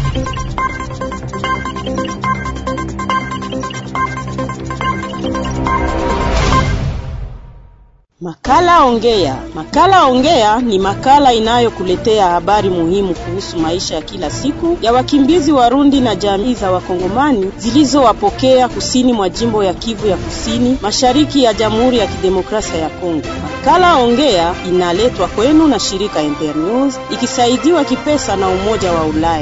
Makala Ongea. Makala Ongea ni makala inayokuletea habari muhimu kuhusu maisha ya kila siku ya wakimbizi Warundi na jamii za Wakongomani zilizowapokea kusini mwa jimbo ya Kivu ya Kusini, mashariki ya Jamhuri ya Kidemokrasia ya Kongo. Makala Ongea inaletwa kwenu na shirika Internews ikisaidiwa kipesa na Umoja wa Ulaya.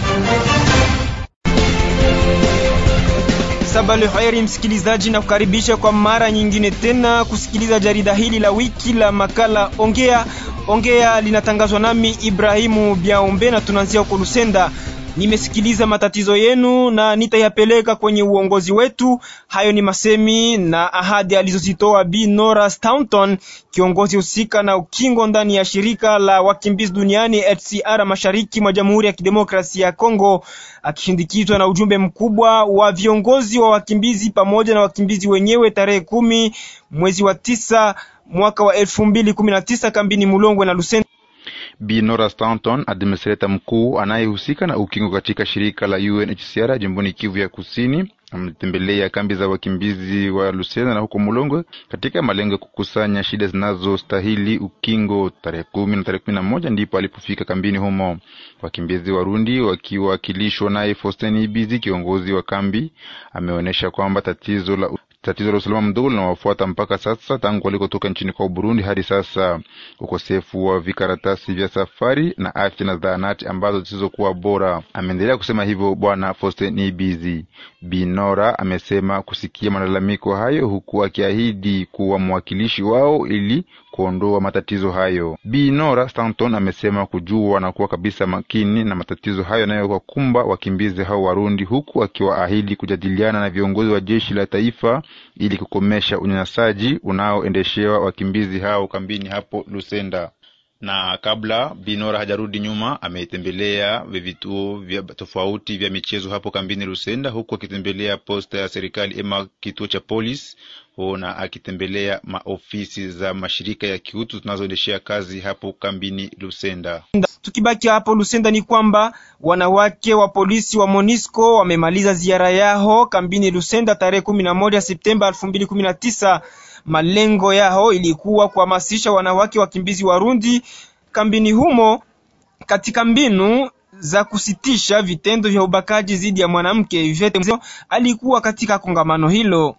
Sabale heri msikilizaji, na kukaribisha kwa mara nyingine tena kusikiliza jarida hili la wiki la makala Ongea. Ongea linatangazwa nami Ibrahimu Biaombe na tunaanzia huko Lusenda. Nimesikiliza matatizo yenu na nitayapeleka kwenye uongozi wetu. Hayo ni masemi na ahadi alizozitoa Bi Nora Staunton, kiongozi husika na ukingo ndani ya shirika la wakimbizi duniani HCR mashariki mwa Jamhuri ya Kidemokrasia ya Kongo, akishindikizwa na ujumbe mkubwa wa viongozi wa wakimbizi pamoja na wakimbizi wenyewe tarehe kumi mwezi wa tisa mwaka wa elfu mbili kumi na tisa kambini Mulongwe na Lusenda. Bi Nora Staunton, administrator mkuu anayehusika na ukingo katika shirika la UNHCR jimboni Kivu ya Kusini, ametembelea kambi za wakimbizi wa Lusenda na huko Mulongwe katika malengo ya kukusanya shida zinazostahili ukingo. Tarehe kumi na tarehe kumi na moja ndipo alipofika kambini humo. Wakimbizi Warundi wakiwakilishwa naye Faustin Ibizi, kiongozi wa kambi, ameonyesha kwamba tatizo la tatizo la usalama mdogo linawafuata mpaka sasa tangu walikotoka nchini kwa Burundi hadi sasa. Ukosefu wa vikaratasi vya safari na afya na zahanati ambazo zisizokuwa bora. Ameendelea kusema hivyo Bwana Faustin Ibizi. Binora amesema kusikia malalamiko hayo, huku akiahidi kuwa mwakilishi wao ili kuondoa matatizo hayo. Binora Stanton amesema kujua na kuwa kabisa makini na matatizo hayo yanayowakumba wakimbizi hao Warundi, huku akiwaahidi kujadiliana na viongozi wa jeshi la taifa ili kukomesha unyanyasaji unaoendeshewa wakimbizi hao kambini hapo Lusenda. Na kabla Binora hajarudi nyuma, ametembelea vituo vya tofauti vya michezo hapo kambini Lusenda, huku akitembelea posta ya serikali ema kituo cha polisi na akitembelea maofisi za mashirika ya kiutu zinazoendeshea kazi hapo kambini Lusenda. Tukibaki hapo Lusenda ni kwamba wanawake wa polisi wa Monisco wamemaliza ziara yao kambini Lusenda tarehe kumi na moja Septemba elfu mbili kumi na tisa. Malengo yao ilikuwa kuhamasisha wanawake wakimbizi Warundi kambini humo katika mbinu za kusitisha vitendo vya ubakaji dhidi ya mwanamke. Ivete alikuwa katika kongamano hilo.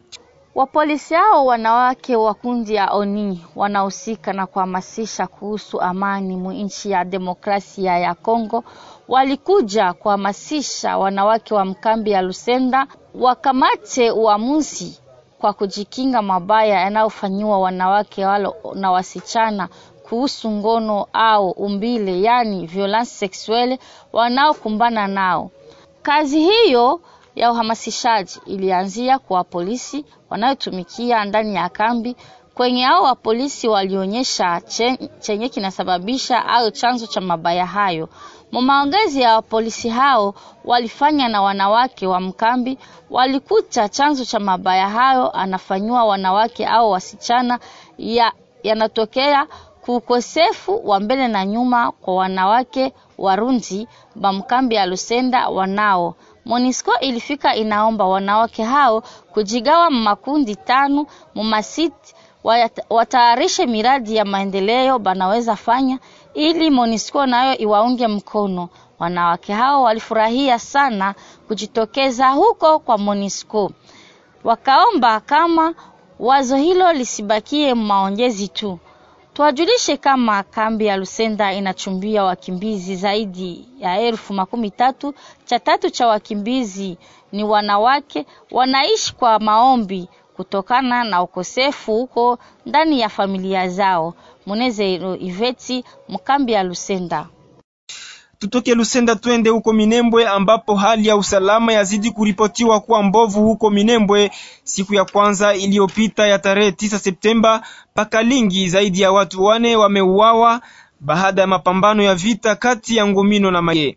Wapolisi hao wanawake wa kundi ya ONI wanahusika na kuhamasisha kuhusu amani mu nchi ya demokrasia ya Kongo walikuja kuhamasisha wanawake wa mkambi ya Lusenda wakamate uamuzi kwa kujikinga mabaya yanayofanyiwa wanawake walo na wasichana kuhusu ngono au umbile, yani violence sexuelle wanaokumbana nao. Kazi hiyo ya uhamasishaji ilianzia kwa polisi wanayotumikia ndani ya kambi. Kwenye hao wa polisi walionyesha chenye kinasababisha au chanzo cha mabaya hayo. Maongezi ya polisi hao walifanya na wanawake wa mkambi, walikuta chanzo cha mabaya hayo anafanywa wanawake au wasichana ya yanatokea kuukosefu wa mbele na nyuma kwa wanawake Warundi bamkambi ya Lusenda wanao Monisco ilifika inaomba wanawake hao kujigawa makundi tano mumasiti watayarishe miradi ya maendeleo banaweza fanya ili Monisco nayo iwaunge mkono. Wanawake hao walifurahia sana kujitokeza huko kwa Monisco, wakaomba kama wazo hilo lisibakie maongezi tu. Tuwajulishe kama kambi ya Lusenda inachumbia wakimbizi zaidi ya elfu makumi tatu. Cha tatu cha wakimbizi ni wanawake, wanaishi kwa maombi kutokana na ukosefu huko ndani ya familia zao. Munezero Iveti, mkambi ya Lusenda. Tutoke Lusenda twende huko Minembwe ambapo hali ya usalama yazidi kuripotiwa kuwa mbovu huko Minembwe. Siku ya kwanza iliyopita ya tarehe tisa Septemba, pakalingi zaidi ya watu wane wameuawa baada ya mapambano ya vita kati ya Ngomino na Maye.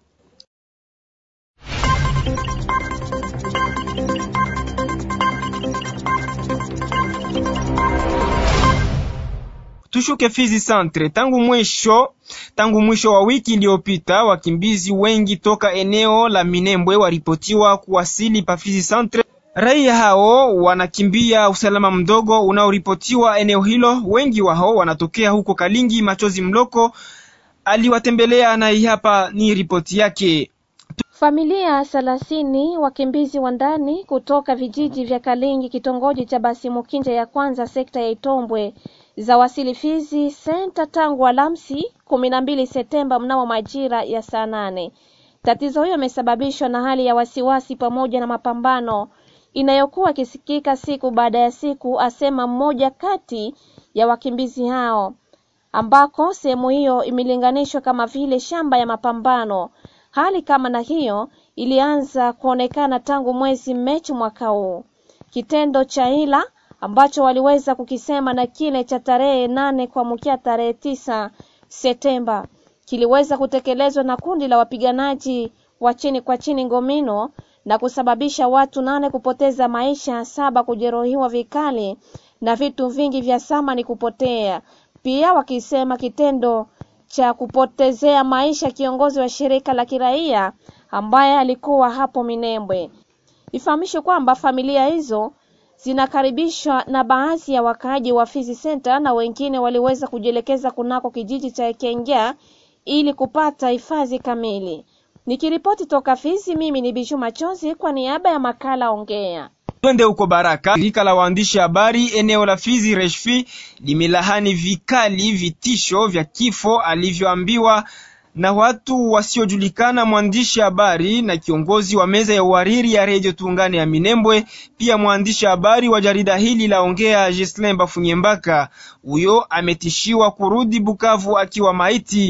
tushuke Fizi Centre. Tangu mwisho tangu mwisho wa wiki iliyopita, wakimbizi wengi toka eneo la Minembwe waripotiwa kuwasili pa Fizi Centre. Raia hao wanakimbia usalama mdogo unaoripotiwa eneo hilo. Wengi wao wanatokea huko Kalingi. Machozi Mloko aliwatembelea na hii hapa ni ripoti yake. Familia thelathini wakimbizi wa ndani kutoka vijiji vya Kalingi, kitongoji cha Basimukinja ya kwanza, sekta ya Itombwe za wasili Fizi senta tangu Alhamisi kumi na mbili Septemba mnamo majira ya saa nane. Tatizo hiyo imesababishwa na hali ya wasiwasi pamoja na mapambano inayokuwa ikisikika siku baada ya siku, asema mmoja kati ya wakimbizi hao, ambako sehemu hiyo imelinganishwa kama vile shamba ya mapambano. Hali kama na hiyo ilianza kuonekana tangu mwezi Machi mwaka huu. Kitendo cha hila ambacho waliweza kukisema na kile cha tarehe nane kuamkia tarehe tisa Septemba kiliweza kutekelezwa na kundi la wapiganaji wa chini kwa chini Ngomino na kusababisha watu nane kupoteza maisha, saba kujeruhiwa vikali na vitu vingi vya samani kupotea. Pia wakisema kitendo cha kupotezea maisha kiongozi wa shirika la kiraia ambaye alikuwa hapo Minembwe. Ifahamishwe kwamba familia hizo zinakaribishwa na baadhi ya wakaaji wa Fizi Center na wengine waliweza kujielekeza kunako kijiji cha Ekengea ili kupata hifadhi kamili. Nikiripoti toka Fizi, mimi ni Bishu Machozi kwa niaba ya makala Ongea. Twende huko Baraka. Shirika la waandishi habari eneo la Fizi Reshfi limelahani vikali vitisho vya kifo alivyoambiwa na watu wasiojulikana mwandishi habari na kiongozi wa meza ya uhariri ya redio Tuungane ya Minembwe, pia mwandishi habari wa jarida hili la Ongea Gislin Bafunyembaka. Huyo ametishiwa kurudi Bukavu akiwa maiti.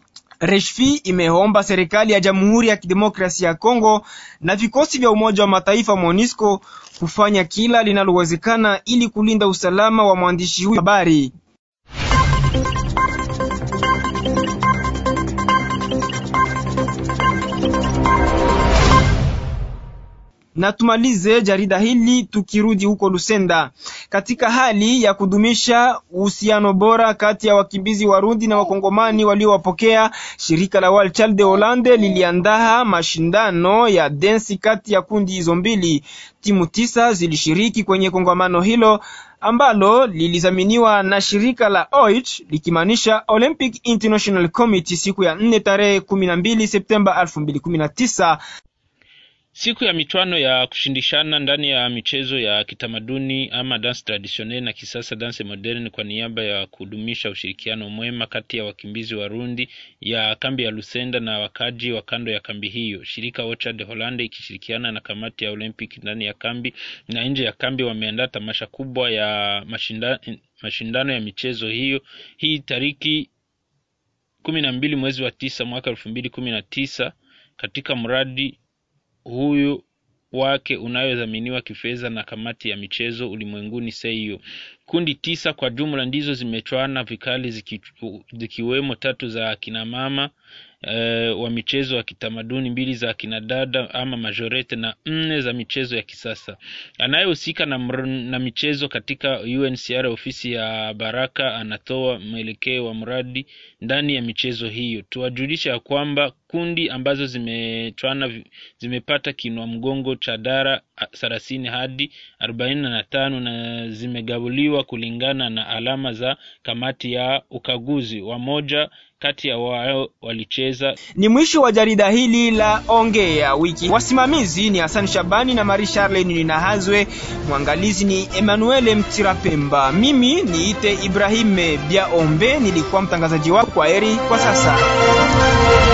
Reshfi imeomba serikali ya Jamhuri ya Kidemokrasia ya Kongo na vikosi vya Umoja wa Mataifa MONUSCO kufanya kila linalowezekana ili kulinda usalama wa mwandishi huyu habari. na tumalize jarida hili tukirudi huko Lusenda. Katika hali ya kudumisha uhusiano bora kati ya wakimbizi Warundi na Wakongomani waliowapokea, shirika la World Child de Hollande liliandaa mashindano ya densi kati ya kundi hizo mbili. Timu tisa zilishiriki kwenye kongamano hilo ambalo lilizaminiwa na shirika la OIT likimaanisha Olympic International Committee siku ya 4 tarehe 12 Septemba 2019. Siku ya michwano ya kushindishana ndani ya michezo ya kitamaduni ama dance traditionnel na kisasa dance modern, kwa niaba ya kudumisha ushirikiano mwema kati ya wakimbizi Warundi ya kambi ya Lusenda na wakaji wa kando ya kambi hiyo, shirika Ocha de Hollande ikishirikiana na kamati ya Olympic ndani ya kambi na nje ya kambi wameandaa tamasha kubwa ya mashinda, mashindano ya michezo hiyo hii tariki kumi na mbili mwezi wa tisa mwaka elfu mbili kumi na tisa katika mradi huyu wake unayodhaminiwa kifedha na kamati ya michezo ulimwenguni SEIO. Kundi tisa kwa jumla ndizo zimechwana vikali ziki, zikiwemo tatu za akina mama e, wa michezo ya kitamaduni, mbili za akina dada ama majorete na nne za michezo ya kisasa. Anayehusika na, na michezo katika UNCR ofisi ya Baraka anatoa mwelekeo wa mradi ndani ya michezo hiyo. Tuwajulisha ya kwamba kundi ambazo zimechwana zimepata kinwa mgongo cha dara thelathini hadi arobaini na tano na zimegabuliwa kulingana na alama za kamati ya ukaguzi. Wamoja kati ya wao walicheza. Ni mwisho wa jarida hili la Ongea Wiki. Wasimamizi ni Hassan Shabani na Marie Charlene Ninahazwe, mwangalizi ni Emmanuel Mtirapemba, mimi niite Ibrahim Biaombe, nilikuwa mtangazaji wako. Kwa heri kwa sasa.